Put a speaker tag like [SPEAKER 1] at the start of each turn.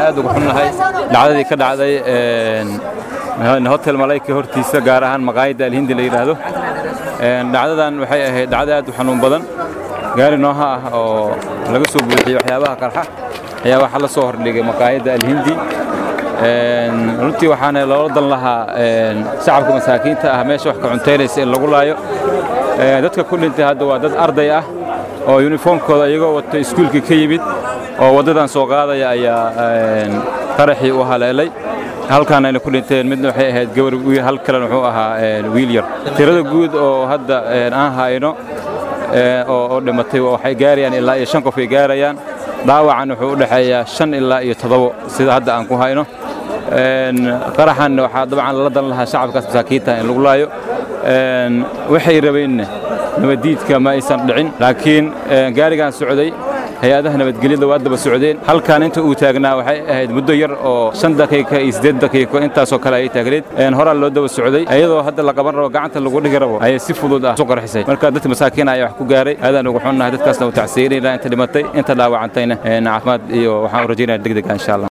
[SPEAKER 1] aad uga xunnahay dhacdadii ka dhacday hotel malayka hortiisa gaar ahaan maqaayadda alhindi la yidhaahdo dhacdadan waxay ahayd dhacdo aad u xanuun badan gaari nooha ah oo laga soo buuxiyey waxyaabaha qarxa ayaa waxaa la soo hordhigay maqaayadda alhindi runtii waxaana loola dan lahaa shacabka masaakiinta ah meesha wax ka cuntaynaysa in lagu laayo dadka ku dhintay hadda waa dad arday ah oo yuniformkooda iyagoo wata iskuulkii ka yimid oo waddadan soo qaadaya ayaa qaraxii u haleelay halkaan ayna ku dhinteen midna waxay ahayd gabar hal kalena wuxuu ahaa wiil yar tirada guud oo hadda aan hayno oo dhimatay waxay gaarayaan ilaa iyo shan qof ay gaarayaan dhaawacan wuxuu u dhexeeyaa shan ilaa iyo toddobo sida hadda aan ku hayno qaraxan waxaa dabcan lala dan lahaa shacabkaas masaakiinta in lagu laayo waxay rabeenna nabaddiidka ma aysan dhicin laakiin gaarigan socday hay-adaha nabadgelyada waa daba socdeen halkan inta uu taagnaa waxay ahayd muddo yar oo shan daqiiqa iyo siddeed daqiiqo intaasoo kale ayay taagneed horaa loo daba socday iyadoo hadda la qaban rabo gacanta lagu dhigi rabo ayay si fudud ah isu qarxisay marka dadka masaakiin ayaa wax ku gaaray aadaan ugu xunnahay dadkaasna u tacsiinayna inta dhimatay inta dhaawacantayna caafimaad iyo waxaan u rajaynaya degdega insha allah